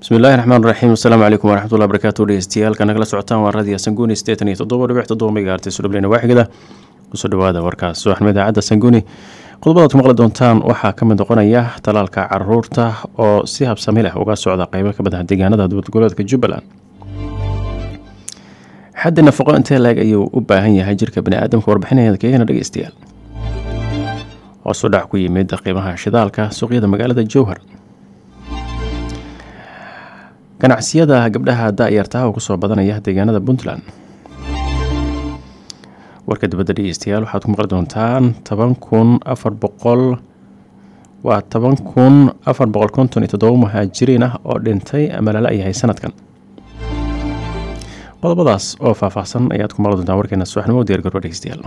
bismillahi raxmaan raxiim asalaamu calaykum waraxmatullahi barakaatu dhegeystayaal nagala socotaan waa raadiyo sanguuni sideetan iyo toddoba dhibic toddoba megaartis dhubleyna waaxigada kusoo dhawaada warkaas subaxnimo idaacadda sanguuni qodobadaad ku maqli doontaan waxaa ka mid noqonaya talaalka caruurta oo si habsami leh uga socda qeybo ka badan deegaanada dowladgoboleedka jubbaland xaddi nafaqo intee laeg ayuu u baahan yahay jirka baniaadamka warbixinaya keegana dhegeystayaal hoosu dhac ku yimid qiimaha shidaalka suuqyada magaalada jowhar ganacsiyada gabdhaha da-yartaha oo kusoo badanaya deegaanada puntland warka dibadda dhegeystayaal waxaad ku maqli doontaan toban kun afar boqol waa toban kun afar boqol konton iyo toddoba muhaajiriin ah oo dhintay ama lala yahay sanadkan qodobadaas oo faahfaahsan ayaad ku maqli doontaan warkeena subaxnimo diyaar garba dhegeystayaal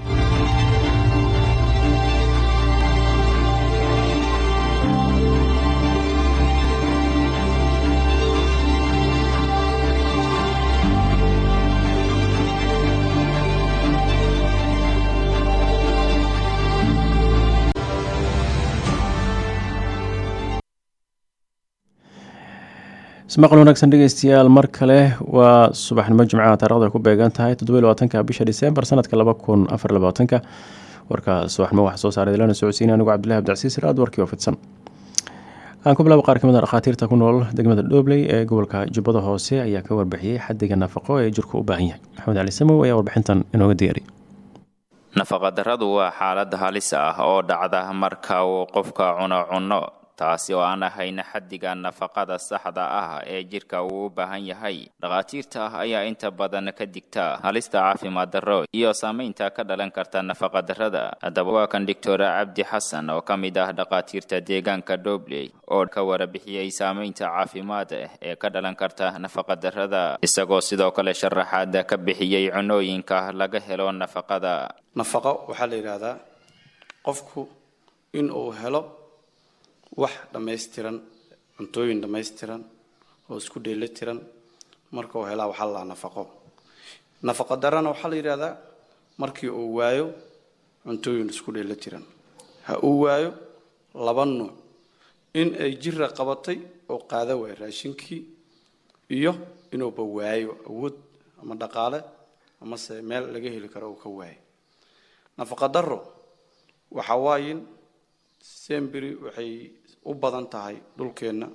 ismaqal wanaagsan dhegeystayaal mar kale waa subaxnimo jimcaha taarikhda ku beegan tahay toddoba labaatanka bisha disembar sanadka laba kun afar labaatanka warka subaxnimo waxaa soo saaray lana socodsiin anigu cabdillahi abdicasiis raad warkii oo fidsan aan ku bilaabo qaar kamid a dhakhaatiirta ku nool degmada dhobley ee gobolka jubbada hoose ayaa ka warbixiyey xadiga nafaqo ee jirku u baahan yahay maxamed cali samow ayaa warbixintan inooga diyaariy nafaqadarradu waa xaalad halis ah oo dhacda marka uu qofka cuno cunno taasi oo aan ahayn xaddiga nafaqada saxda ah ee jirka uu u baahan yahay dhakhaatiirta ah ayaa inta badan ka digta halista caafimaad darro iyo saamaynta ka dhalan karta nafaqadarrada haddaba waa kan doctor cabdi xasan oo ka mid ah dhakhaatiirta deegaanka dobley oo ka warabixiyey saamaynta caafimaad ee ka dhalan karta nafaqadarrada isagoo sidoo kale sharaxaad ka bixiyey cunooyinka laga helo nafaqada nafaqo waxaa la yidhaahdaa qofku in uu helo wax dhammaystiran cuntooyin dhammaystiran oo isku dheeli tiran marka uu helaa waxaa la nafaqo nafaqo darana waxaa la yidhahdaa markii uu waayo cuntooyin isku dheeli tiran ha uu waayo laba nuuc in ay jira qabatay oo qaada waayo raashinkii iyo inuuba waayo awood ama dhaqaale amase meel laga heli karo uu ka waayo nafaqa daro waxa waayin semberi waxay u badan tahay dhulkeenna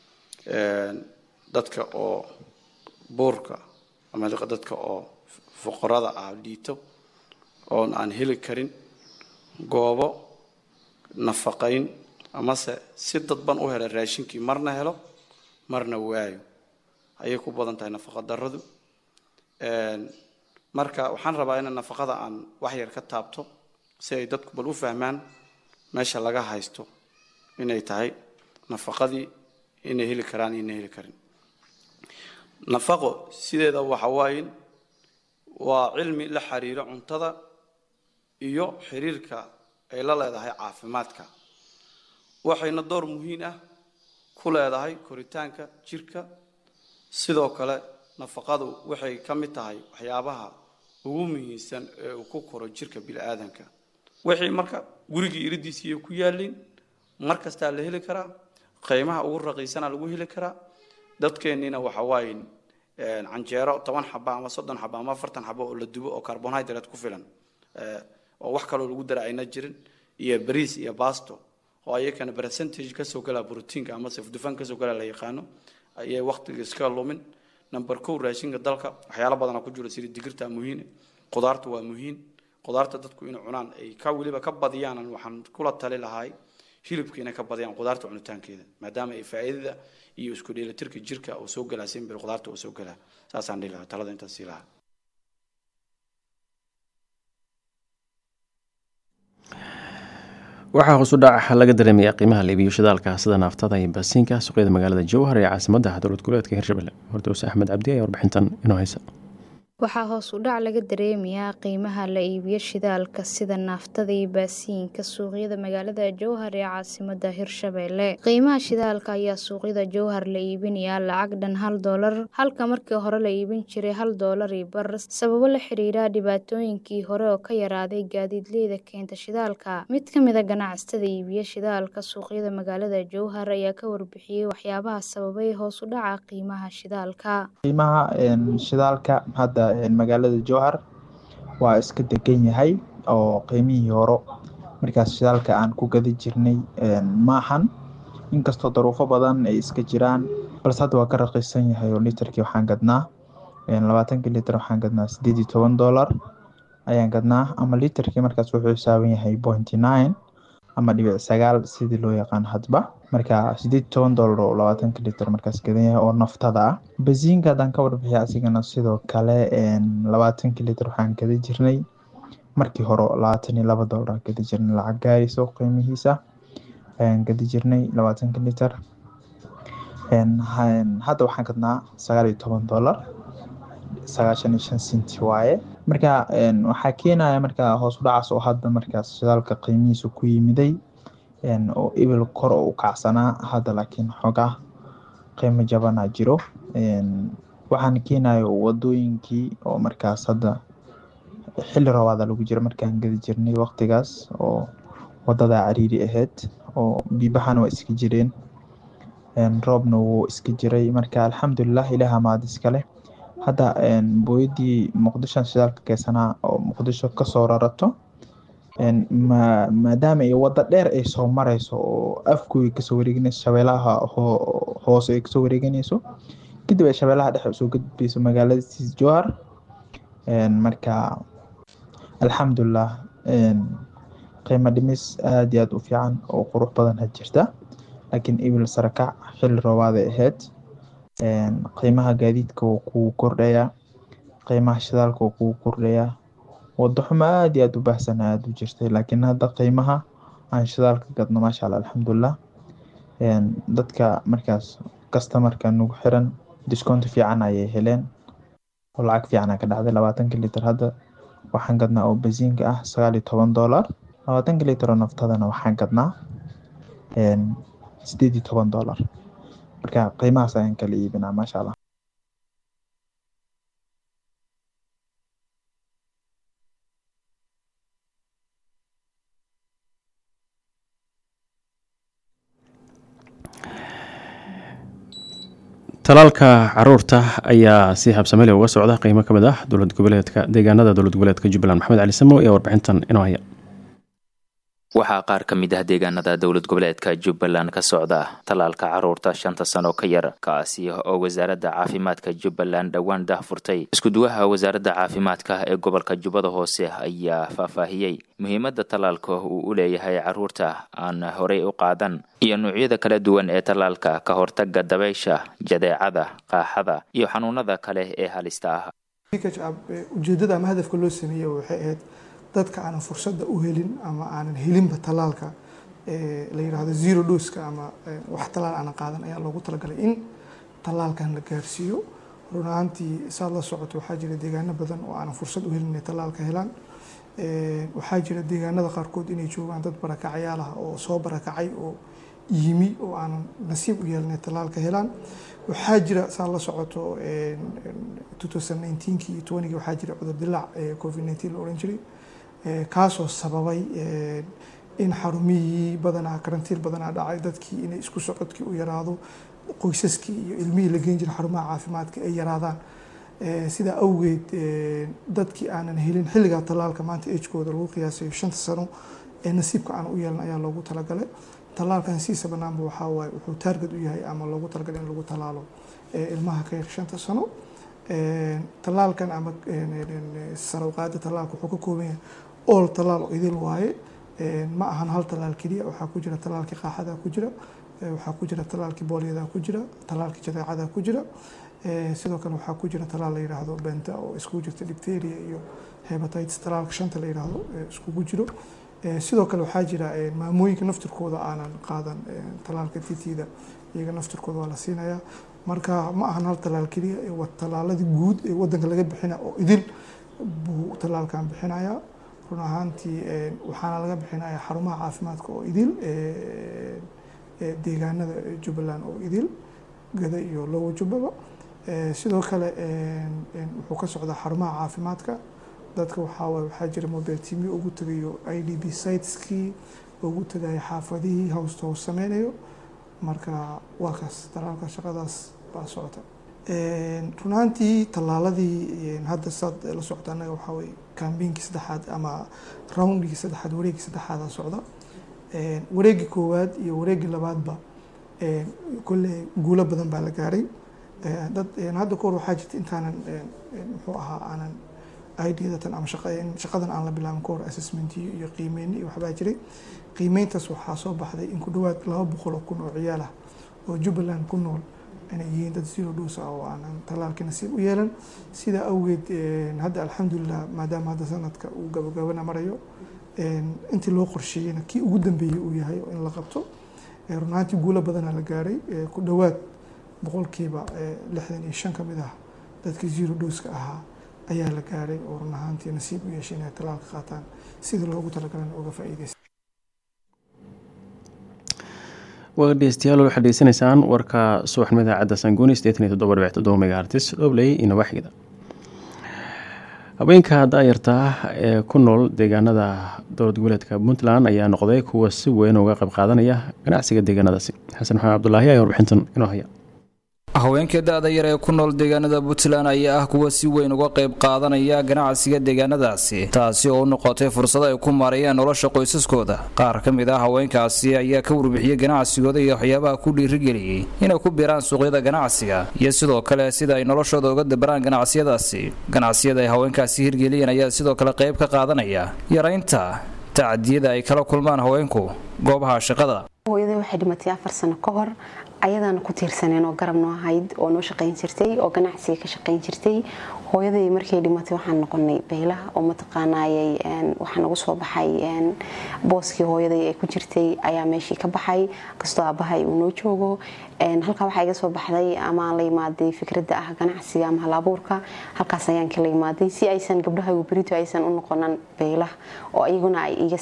dadka oo buurka ama dadka oo fuqarada ah dhiito oon aan heli karin goobo nafaqayn amase si dadban u hela raashinkii marna helo marna waayo ayay ku badan tahay nafaqa daradu marka waxaan rabaa in nafaqada aan wax yar ka taabto si ay dadku bal u fahmaan meesha laga haysto inay tahay nafaqadii inay heli karaan inay heli karin nafaqo sideeda waxa waaye waa cilmi la xiriiro cuntada iyo xiriirka ay la leedahay caafimaadka waxayna door muhiim ah ku leedahay koritaanka jirka sidoo kale nafaqadu waxay ka mid tahay waxyaabaha ugu muhiimsan ee uu ku koro jirka bini-aadanka wixii marka gurigii iridiisiiyo ku yaaliin mar kastaa la heli karaa qiimaha ugu raqiisana lagu heli karaa dadkeenniina waxa waaye canjeero toban xaba ama soddon xaba ama afartan xaba oo la dubo oo carbonhydrate ku filan oo wax kaloo lagu dara ayna jirin iyo bariis iyo basto oo ayakana percentage kasoo galaa brotiinka ama safdufan kasoo galaa la yaqaano ayay waqtiga iska lumin number kow raashinka dalka waxyaalo badana ku jiro sida digirta muhiim qudaarta waa muhiim qudaarta dadku inay cunaan ay ka weliba ka badiyaan waxaan kula tali lahay hilibka inay ka badiyaan qudaarta cunitaankeeda maadaama ay faa'iidada iyo isku dheelitirka jirka uu soo galaa simbir qudaarta uu soo galaa saasaan dhihi lahaa talada intaas sii lahaa waxaa hoos u dhac laga dareemaya qiimaha liibiyo shidaalka sida naaftada iyo baasiinka suuqyada magaalada jowhar ee caasimada dowlad goboleedka hirshabelle hordows axmed cabdi ayaa warbixintan inoo haysa Waxaa hoos u dhac laga dareemayaa qiimaha la iibiyo shidaalka sida naaftada iyo baasiinka suuqyada magaalada Jowhar ee caasimadda Hirshabelle. Qiimaha shidaalka ayaa suuqyada Jowhar la iibinayaa lacag dhan hal doolar halka markii hore la iibin jiray hal doolar iyo bar sababo la xiriira dhibaatooyinkii hore oo ka yaraaday gaadiidleyda keenta shidaalka. Mid ka mid ah ganacsatada iibiya shidaalka suuqyada magaalada Jowhar ayaa ka warbixiyay waxyaabaha sababay hoos u dhaca qiimaha shidaalka. qiimaha shidaalka hadda magaalada Jowhar waa iska degan yahay oo qiimihii hore markaas shidaalka aan ku gadi jirnay maahan inkastoo daruufo badan ay iska jiraan balse hadda waa ka raqiisan yahay oo litarkii waxaan gadnaa labaatankii litar waxaan gadnaa sideed iyo toban doolar ayaan gadnaa ama litarkii markaas wuxuu xisaaban yahay pointy nine ama dhibic sagaal sidii loo yaqaan hadba marka sideed iyo toban doolar oo labaatanka litar markaas gadan yahay oo naftada ah basiinka haddaan ka warbixiya asigana sidoo kale labaatankii litar waxaan gadi jirnay markii hore labaatan iyo laba doolar aan gadi jirnay lacag gaarayso qiimihiisa ayaan gadi jirnay labaatanka litar hadda waxaan gadnaa sagaal iyo toban doolar sagaashan iyo shan senti waaye marka waxaa keenaya marka hoos u dhacaas oo hadda markaas shidaalka qiimihiisa ku yimiday oo ibil kor u kacsanaa hadda laakiin xoogaa qiimo jabanaa jiro waxaana keenayo wadooyinkii oo markaas hadda xilli roobaada lagu jiro markaan gadi jirnay waqtigaas oo wadada cariiri ahayd oo biibahana waa iska jireen roobna wuu iska jiray marka alxamdulilah ilaah mahad iskale hadda booyadii muqdishoan shidaalka keysanaa oo muqdisho kasoo rarato maadaama ay wada dheer ay soo mareyso oo afkooda kasoo wareeganeyso shabeelaha hoose ay kasoo wareeganeyso kadib ay shabeelaha dhexe usoo gudbeyso magaalada siis jowhar marka alxamdulilah qiimo dhimis aada iyo aada u fiican oo qurux badan ha jirta laakiin ibil sarakac xilli roobaaday ahayd qiimaha gaadiidka wuu kugu kordhayaa qiimaha shidaalka wuu kugu kordhayaa wado xumo aada iyo aada u baahsan aada u jirtay laakiin hadda qiimaha aan shidaalka gadno maasha allah alxamdulilah dadka markaas customarka nagu xiran discount fiican ayay heleen oo lacag fiican ka dhacday labaatanka litar hadda waxaan gadnaa oo basiinka ah sagaal iyo toban doolar labaatanka litar oo naftadana waxaan gadnaa sideed iyo toban doolar marka qiimahaas ayaan kala iibinaa maasha allah talaalka caruurta ayaa si habsamele uga socda qiimo ka mid ah dowlad goboleedka deegaanada dowlad goboleedka jubbaland maxamed cali samo ayaa warbixintan inoo haya waxaa qaar ka mid ah deegaanada dowlad goboleedka jubbaland ka socda tallaalka caruurta shanta sano ka yar kaasi oo wasaaradda caafimaadka jubbaland dhowaan daahfurtay iskuduwaha wasaaradda caafimaadka ee gobolka jubbada hoose ayaa faahfaahiyey muhiimadda tallaalka uu u leeyahay caruurta aan horey u qaadan iyo noocyada kala duwan ee tallaalka ka hortaga dabaysha jadeecada qaaxada iyo xanuunada kale ee halista ah ujeedada ama hadafka loo sameeyey waxay ahayd dadka aanan fursadda u helin ama aanan helinba tallaalka la yidhaahdo zero doska ama wax tallaal aanan qaadan ayaa loogu talagalay in tallaalkan la gaarsiiyo run ahaantii saad la socoto waxaa jira deegaano badan oo aanan fursad u helin inay tallaalka helaan waxaa jira deegaanada qaarkood inay joogaan dad barakacayaal ah oo soo barakacay oo yimi oo aanan nasiib u yeelan inay tallaalka helaan waxaa jira saad la socoto 2019 iyo 20 waxaa jira cudur dilaac covid 19 la oran jiray kaasoo sababay in xarumihii badanaa karantiil badanaa dhacay dadkii inay isku socodkii u yaraado qoysaskii iyo ilmihii la geen jiray xarumaha caafimaadka ay yaraadaan sidaa awgeed dadkii aanan helin xilligaa tallaalka maanta ejkooda lagu qiyaasayo shanta sano ee nasiibka aan u yeelan ayaa loogu talagalay tallaalkan siisa banaanba waxaa waaye wuxuu taarget u yahay ama loogu talagalay in lagu tallaalo ilmaha ka yar shanta sano tallaalkan ama sarawqaada tallaalka wuxuu ka kooban yahay all tallaal oo idil waaye ma ahan hal tallaal keliya waxaa ku jira tallaalkii qaaxada ku jira waxaa ku jira tallaalkii booliyada ku jira tallaalkii jadeecada ku jira sidoo kale waxaa ku jira tallaal la yidhaahdo benta oo iskugu jirta dipteria iyo hepatitis tallaalka shanta la yidhaahdo iskugu jiro sidoo kale waxaa jira maamooyinka naftirkooda aanan qaadan tallaalka titida iyaga naftirkooda waa la siinayaa marka ma ahan hal tallaal keliya ee waa tallaaladii guud ee wadanka laga bixina oo idil buu tallaalkan bixinayaa run ahaantii waxaana laga bixinayaa xarumaha caafimaadka oo idil deegaanada jubbaland oo idil gada iyo lowa jubbaba sidoo kale wuxuu ka socdaa xarumaha caafimaadka dadka waxaa waxaa jira mobile timi ugu tagayo i d b siteskii ugu tagayo xaafadihii howsta hoos sameynayo marka waa kaas talaalka shaqadaas baa socota runaantii tallaaladii hadda saad la socota annaga waxaa weye kambiinkii saddexaad ama roundkii saddexaad wareegii saddexaada socda wareegii koowaad iyo wareegii labaadba kolle guulo badan baa la gaaray dad hadda kahor waxaa jirta intaanan muxuu ahaa aanan idatan ama shaqadan aan la bilaabin kahor assessmentiyo iyo qiimeyni iyo waxbaa jiray qiimeyntaas waxaa soo baxday in ku dhawaad laba boqol oo kun oo ciyaal ah oo jubbaland ku nool inay yihiin dad zero dose ah oo aanan tallaalkii nasiib u yeelan sidaa awgeed hadda alxamdulilah maadaama hadda sanadka uu gabagabana marayo intii loo qorsheeyeyna kii ugu dambeeyey uu yahay in la qabto runaantii guulo badanaa la gaaray ku dhowaad boqolkiiba lixdan iyo shan ka mid ah dadkii zero doska ahaa ayaa la gaaray oo run ahaantii nasiib u yeeshay inay tallaalka qaataan sidii loogu talagalana uga faa'iideysta waa dhegeystayaal waxaad dhegeysanaysaan warka subaxnimada cadda sanguuni sideetan iyo toddoba dhibic toddoba megaartis dhobley iyo nawaaxigda haweenka daayarta ah ee ku nool deegaanada dowlad goboleedka puntland ayaa noqday kuwa si weyn uga qayb qaadanaya ganacsiga deegaanadaasi xasan maxamed cabdulaahi ayaa warbixintan inoo haya haweenka da-da yar ee ku nool deegaanada puntland ayaa ah kuwa si weyn uga qayb qaadanaya ganacsiga deegaanadaasi taasi oo u noqotay fursado ay ku maareeyaan nolosha qoysaskooda qaar ka mid ah haweenkaasi ayaa ka warbixiyey ganacsigooda iyo waxyaabaha ku dhiirigeliyey inay ku biiraan suuqyada ganacsiga iyo sidoo kale sida ay noloshooda uga dabaraan ganacsiyadaasi ganacsiyada ay haweenkaasi hirgeliyeen ayaa sidoo kale qayb ka qaadanaya yaraynta tacadiyada ay kala kulmaan haweenku goobaha shaqada hooyaday waxay dhimatay afar sano ka hor ayadaana ku tiirsaneen oo garab noo ahayd oo noo shaqayn jirtay oo ganacsiga ka shaqayn jirtay hooyaday markay dhimatay waxaan noqonay baylaha oo mataqaanaayay waxaa nagu soo baxay booskii hooyaday ay ku jirtay ayaa meeshii ka baxay kastoo aabahay uu noo joogo halkaa waxaa iga soo baxday amaan la imaaday fikradda ah ganacsiga ama halabuurka halkaas ayaan kala imaaday si aysan gabdhaha berito aysan u noqonan baylaha oo iyaguna ay iga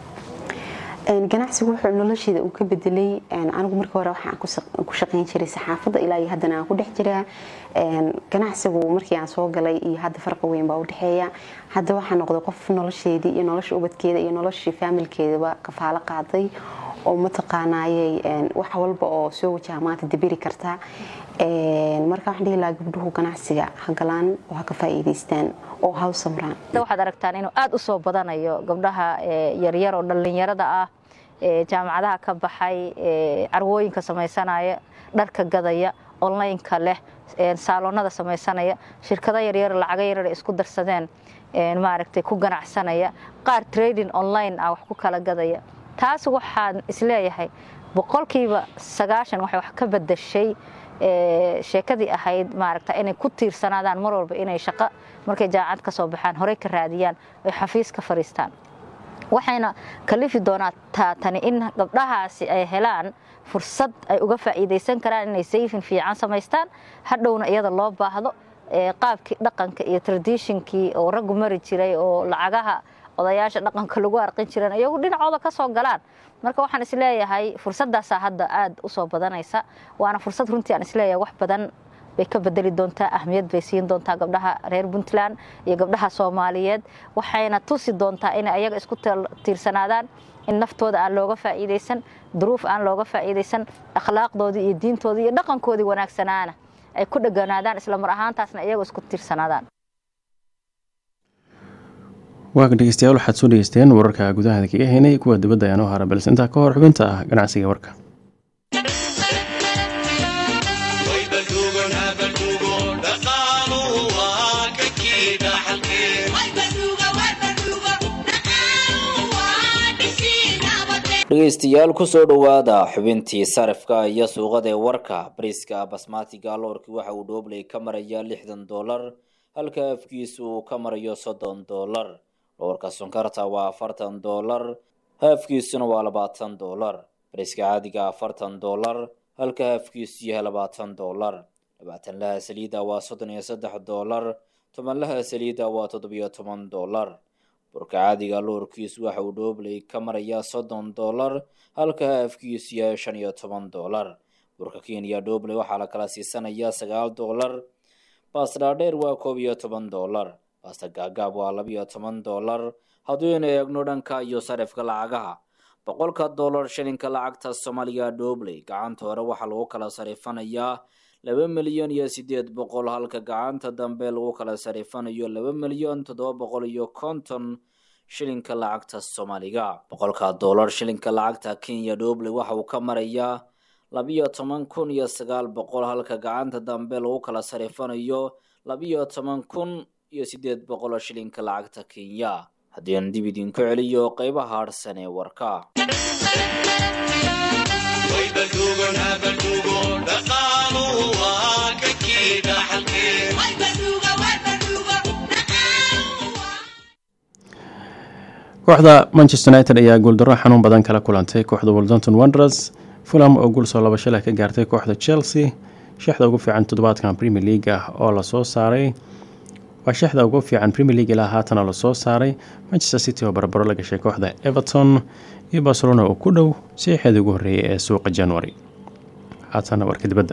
ganacsigu wuxuu nolosheeda uu ka bedelay anigu markii hore waxaan ku shaqayn jiray saxaafadda ilaa iyo haddana aan ku dhex jiraa ganacsigu markii aan soo galay iyo hadda farqi weyn baa u dhexeeya hadda waxaa noqday qof nolosheedii iyo nolosha ubadkeeda iyo noloshii faamilkeedaba kafaalo qaaday oo mataqaanaayay wax walba oo soo wajaha maanta dabiri karta marka waxaan dhihi lahaa gabdhuhu ganacsiga ha galaan oo ha ka faa'iidaystaan oo ha u samraan waxaad aragtaan inuu aada u soo badanayo gabdhaha yaryar oo dhallinyarada ah jaamacadaha ka baxay carwooyinka samaysanaya dharka gadaya onlineka leh saaloonada samaysanaya shirkado yaryar lacago yaryar isku darsadeen maaragtay ku ganacsanaya qaar trading online ah wax ku kala gadaya taas waxaan isleeyahay boqolkiiba sagaashan waxay wax ka badashay sheekadii ahayd maaragta inay ku tiirsanaadaan mar walba inay shaqo markay jaamacad ka soo baxaan horey ka raadiyaan oy xafiis ka fadhiistaan waxayna kalifi doonaa tani in gabdhahaasi ay helaan fursad ay uga faa'iidaysan karaan inay sayfin fiican samaystaan hadhowna iyada loo baahdo qaabkii dhaqanka iyo traditionkii oo raggu mari jiray oo lacagaha odayaasha dhaqanka lagu arqin jireen iyagu dhinacooda ka soo galaan marka waxaan isleeyahay fursadaasaa hadda aada u soo badanaysa waana fursad runtii aan isleeyahay wax badan bay ka bedeli doontaa ahmiyad bay siin doontaa gabdhaha reer puntland iyo gabdhaha soomaaliyeed waxayna tusi doontaa inay ayaga isku tiirsanaadaan in naftooda aan looga faa'iidaysan duruuf aan looga faa'iidaysan akhlaaqdoodii iyo diintoodii iyo dhaqankoodii wanaagsanaana ay ku dheganaadaan isla mar ahaantaasna iyaga isku tiirsanaadaan waaga dhegeystayaal waxaad soo dhegeysteen wararka gudaha kaga haynay kuwa dibadda ayaan u hara balse intaa ka hor xubinta ah ganacsiga warka dhegeystayaal kusoo dhowaada xubintii sarifka iyo suuqada ee warka bariiska basmatiga loorkii waxa uu dhoobley ka maraya lixdan doolar halka afkiisu uu ka marayo soddon doolar loorka sonkarta waa afartan doolar haafkiisuna waa labaatan doolar bariiska caadiga afartan doolar halka haafkiisu yahay labaatan doolar labaatanlaha saliidda waa soddon iyo saddex doolar tobanlaha saliidda waa toddobiyo toban doolar burka caadiga loorkiisu waxa uu dhoobley ka marayaa soddon doolar halka haafkiisu yahay shan iyo toban doolar burka kenya dhoobley waxaa la kala siisanayaa sagaal doolar baasta dhaadheer waa koob iyo toban doolar baasta gaagaab waa labiyo toban doolar hadduynu eegno dhanka iyo sarifka lacagaha boqolka doolar shilinka lacagta soomaaliya dhoobley gacanta hore waxaa lagu kala sarifanayaa laba milyan iyo sideed boqol halka gacanta dambe lagu kala sarifanayo laba milyan toddoba boqol iyo konton shilinka lacagta soomaaliga boqolka doolar shilinka lacagta kenya dhoobley waxa uu ka marayaa labiyo toban kun iyo sagaal boqol halka gacanta dambe lagu kala sarifanayo labiyo toban kun iyo sideed boqol shilinka lacagta kenya haddii aan dib idinku celiyo qeybaha harsan ee warka kooxda manchester united ayaa guuldaro xanuun badan kala kulantay kooxda woldanton wonders fulham oo guul soo labasho leh ka gaartay kooxda chelsea shaxda ugu fiican toddobaadkan premier league ah oo lasoo saaray waa shaxda ugu fiican premier league ilaa haatana lasoo saaray manchester city oo barbaro la gashay kooxda everton iyo barcelona oo ku dhow siixeedii ugu horreeyay ee suuqa january haatana warka dibadda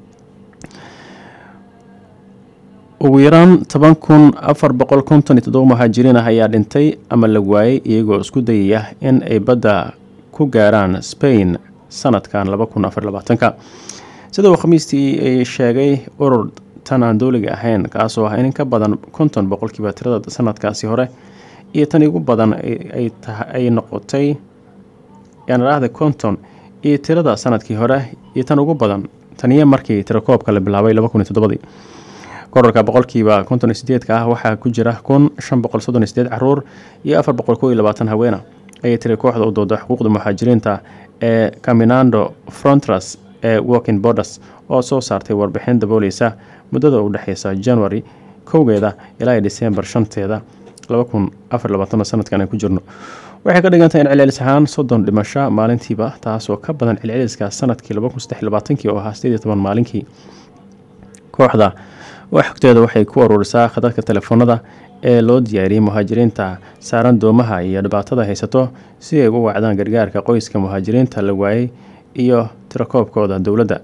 ugu yaraan toban kun afar boqol konton iyo toddoba muhaajiriin ah ayaa dhintay ama la waayay iyagoo isku dayaya in ay badda ku gaaraan spain sanadkan laba kun afar labaatanka sida uu khamiistii ay sheegay urur tan aan dowliga ahayn kaasoo ah in ka badan konton boqolkiiba tirada sanadkaasi hore iyo tan ugu badan ay noqotay yaanadhaahda konton iyo tirada sanadkii hore iyo tan ugu badan taniyo markii tirakoobka la bilaabay laba kun iyo toddobadii korarka boqolkiiba konton iyo sideedka ah waxaa ku jira kun shan boqol soddon iyo sideed caruur iyo afar boqol kow iyo labaatan haweena ayay tiri kooxda u dooda xuquuqda muhaajiriinta ee caminando frontras ee walking borders oo soo saartay warbixin dabooleysa muddada u dhexeysa january kowgeeda ilaa december shanteeda laba kun afar labaatan sanadkan ay ku jirno waxay ka dhigantahay in celcelis ahaan soddon dhimasho maalintiiba taasoo ka badan celceliska sanadkii laba kun saddex labaatankii oo ahaa sideed iyo toban maalinkii kooxda xogteeda waxay ku aruurisaa khadadka telefoonada ee loo diyaariyey muhaajiriinta saaran doomaha iyo dhibaatada haysato si ay ugu wacdaan gargaarka qoyska muhaajiriinta la waayey iyo tirakoobkooda dowladda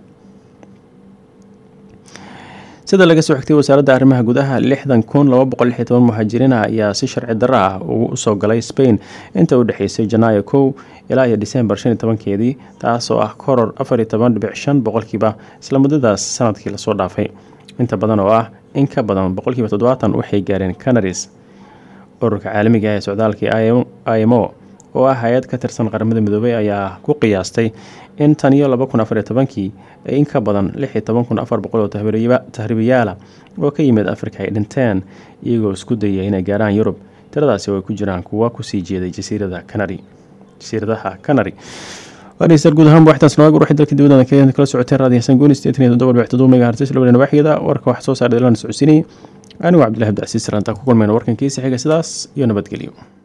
sida laga soo xigtay wasaaradda arrimaha gudaha lixdan kun laba boqol lix iyo toban muhaajiriin ah ayaa si sharci darro ah ugu usoo galay spain inta u dhexeysay janaayo kow ilaa iyo disembar shan iyo tobankeedii taasoo ah koror afar iyo toban dhibic shan boqolkiiba isla muddadaas sanadkii lasoo dhaafay inta badan oo ah in ka badan boqolkiiba toddobaatan waxay gaareen canaris ururka caalamiga ah ee socdaalkii imo oo ah hay-ad ka tirsan qaramada midoobay ayaa ku qiyaastay in tan iyo laba kun afariyo tobankii ee in ka badan lix iyo toban kun afar boqol oo tahriibayaala oo ka yimid afrika ay dhinteen iyagoo isku dayaya inay gaaraan yurub tiradaasi oo ay ku jiraan kuwa kusii jeeday jasiirada canary jasiiradaha canary dhegeystayaal guud ahaan waxtaas nooga ruuxi dalka dibadda kenya kala socotay raadiyo xasan gooni sideetan iyo toddoba dhibic toddoba megahertz labada nawaaxigada warka waxaa soo saaray dalana socodsiinayay anigu cabdillahi abdicasiis rantaa ku kulmayna warkankiisa xiga sidaas iyo nabadgelyo